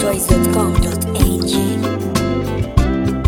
NigerVoice.com.ng.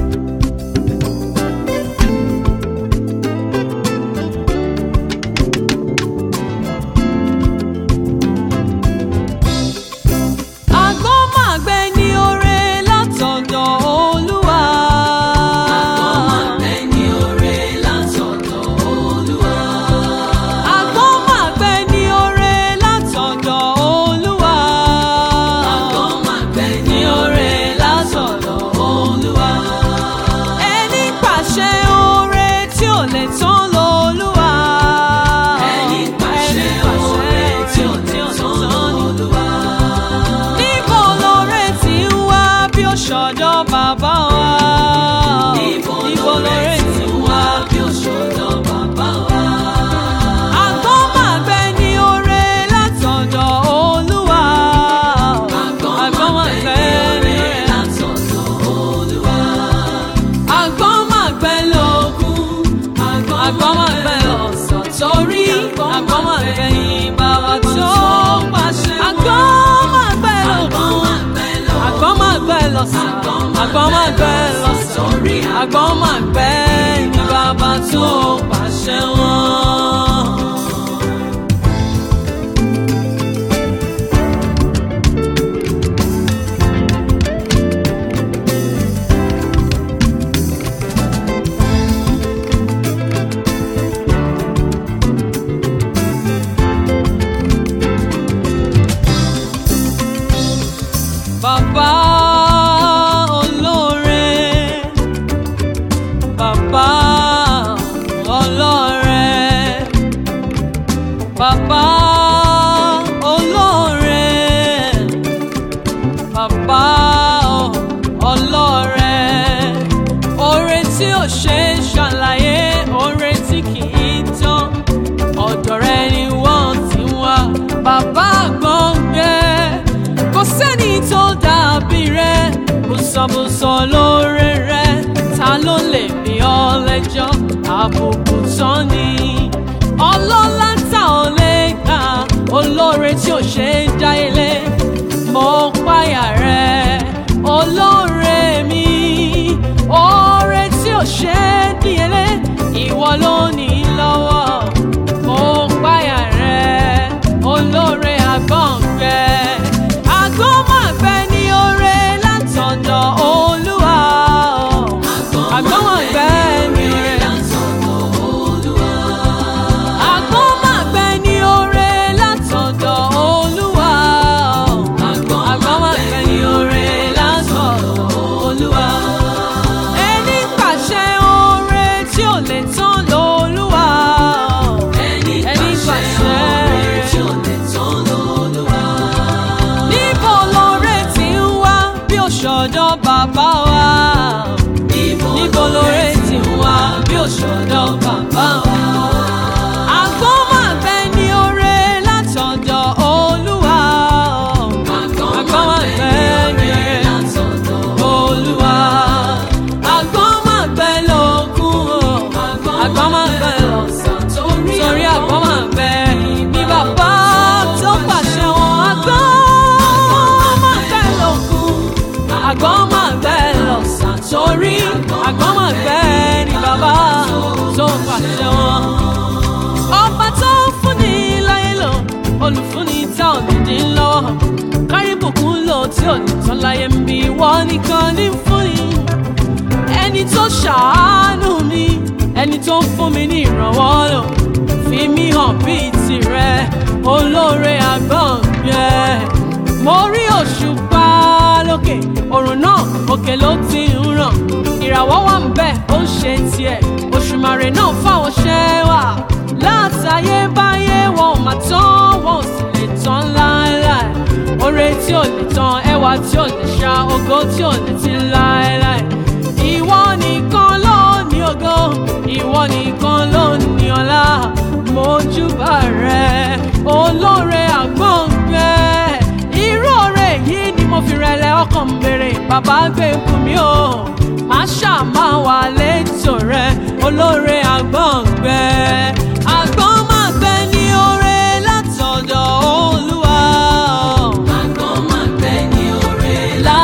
Àgbọ́màgbẹ́ ni oore látọ̀dọ̀ Olúwa. Àgbọ́màgbẹ́ ni oore látọ̀dọ̀ Olúwa. Àgbọ́màgbẹ́ ni oore látọ̀dọ̀ Olúwa. Àgbọ́màgbẹ́ ni oore látọ̀dọ̀ Olúwa. Ẹni pàṣẹ oore tí ò lè tán lọ́lúwa. Ẹni pàṣẹ oore tí ò lè tán lọ́lúwa. Níbo lóore ti ń wá bí ó ṣọ̀dọ̀ bàbá wa? Níbo lóore ti wá bí òṣòdọ̀ bàbá wa? Àgbọ́màgbẹ́ ni oore látọ̀dọ̀ Olúwa. Àgbọ́màgbẹ́ ni oore látọ̀dọ̀ Olúwa. Àgbọ́màgbẹ́ lógún. Àgbọ́màgbẹ́ lọ̀sán torí àgbọ́màgbẹ́ ni bàbá tó pàṣẹ. Àgbọ́màgbẹ́ lógún. Àgbọ́màgbẹ́ lọ̀sán. Àgbọ́màgbẹ́ lọ̀sán torí àgbọ́màgbẹ́ ni bàbá tó pàṣẹ wọn. Bàbá olóore, bàbá ọlọ́rẹ, bàbá olóore, bàbá ọlọ́rẹ, oore tí ò ṣe é ṣàlàyé, oore tí kì í tán, ọ̀dọ̀ rẹ ni wọ́n ti wá, bàbá gbọ̀ngbẹ́ kò sẹ́ni tó dàbí rẹ̀ bùsọ̀bùsọ̀ lóore rẹ̀ ta ló lè bí ọ lẹ́jọ́ àbùkù tán ni ọlọ́lá tá ò lè gbà olóore tí ò ṣe é dá ilé mo páyà rẹ̀ olóore mi oore tí ò ṣe é díyelé ìwọ ló ní lọ́wọ́ mo páyà rẹ̀ olóore àgbọ̀ngbẹ́ àgbọ̀mọ̀gbẹ́ ni oore látọ̀dọ̀ olúwa àgbọ̀mọ̀gbẹ́ ni oore látọ̀dọ̀ Olúwa. àgbọ̀mọ̀gbẹ́ ni oore látọ̀dọ̀ olúwa àgbọ̀mọ̀gbẹ́ ni oore látọ̀dọ̀ olúwa ẹni pàṣẹ oore tí ò lè tán lolúwa Ẹni ẹni pàṣẹ oore tí ò lè tán lọ́lúwa. níbo lóore ti ń wá bí òṣòdọ̀ bàbá wa. níbo lóore ti ń wá bí òṣòdọ̀ bàbá wa. àgbọ̀mọ̀gbẹ́ ni oore látọ̀dọ̀ olúwa. àgbọ̀mọ̀gbẹ́ ni oore látọ̀dọ̀ olúwa. àgbọ̀mọ̀gbẹ́ lógún o. àgbọ̀mọ̀gbẹ́ lọ̀sán torí àgbọ̀mọ̀gbẹ́ ni bàbá tó pàṣẹ wọn. àgbọ̀mọ̀gbẹ́ lógún àgbọ̀mọ̀gbẹ́ lọ̀sán torí àgbọ̀mọ̀gbẹ́ ni bàbá tó pàṣẹ wọn. ọba tó ń fúnni láyé lò olùfúnni tá ò ní dín lọ́wọ́ kárí bùkún lò tí ò ní tán láyé ń bí wọ́n nìkan ní fúnni ẹni tó ṣàánú mi ẹni tó ń fún mi ní ìrànwọ́ lò fi mí hàn bíi tirẹ̀ olóore àgbọ̀ngbẹ́ mo rí òṣùpá lókè òrùn náà òkè ló ti ń ràn ìràwọ̀ wà ń bẹ̀ ó ń ṣe tiẹ̀ òṣùmàrè náà fáwọn ṣẹ́ wà látayébáyé wọn ò mà tán wọn ò sì lè tán láéláé oore tí ò lè tán ẹwà tí ò lè ṣá ògo tí ò lè ti láéláé ìwọ nìkan ló ní ògo ìwọ nìkan ló ní ọlá mojúbà rẹ olóore àgbọ̀ngbẹ́ irú oore yìí ni mo fi rẹlẹ̀ ọkàn ń béèrè bàbá gbé fún mi o má ṣàmà wà létò rẹ olóore àgbọ̀ngbẹ́ àgbọ̀nmágbẹ́ ni oore látọ̀dọ̀ olúwa. Àgbọ̀mọ̀gbẹ́ ni oore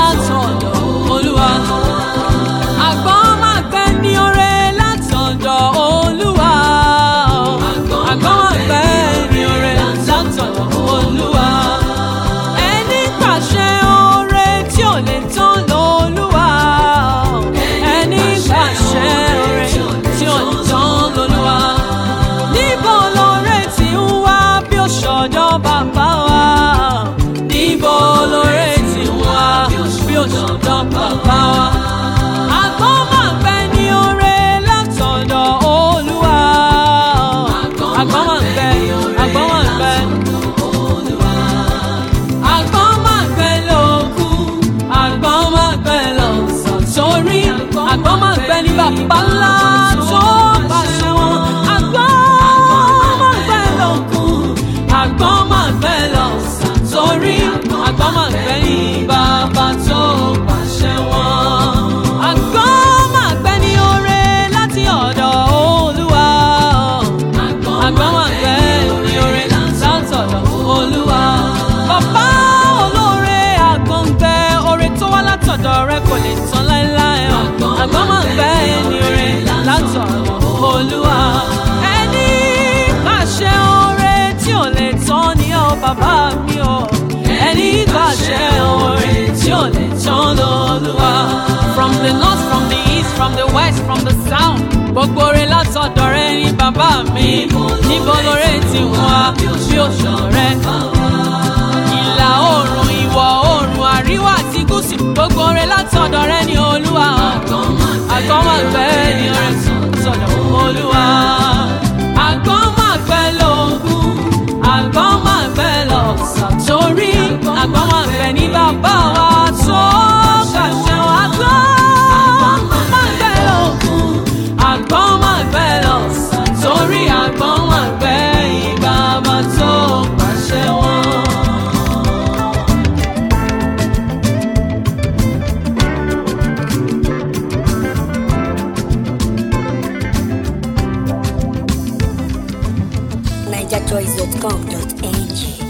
bàbá mi o ẹni pàṣẹ orin tí ò lè tán lọ́lúwa. from the north from the east from the west from the south gbogbo orin látọ̀dọ̀ rẹ ní bàbá mi níbo lóore ti wá bí òṣù rẹ. ìlà oòrùn ìwọ̀ oòrùn àríwá àti gúúsù gbogbo orin látọ̀dọ̀ rẹ ní olúwa. àgọ́mọ̀gbẹ́ ni orin sọ̀dọ̀ olúwa. àgọ́mọ̀gbẹ́ lógún àgọ́mọ̀gbẹ́ lọ́sàn torí àgọ́mọ̀gbẹ́ ní bàbá wa tó kàṣẹ wá gbọ́. àgọ́mọ̀gbẹ́ lógún àgọ́mọ̀gbẹ́ lọ́sàn torí àgọ́mọ̀gbẹ́ ìbàbá tó pàṣẹ wọn. NigerChoice.com.ng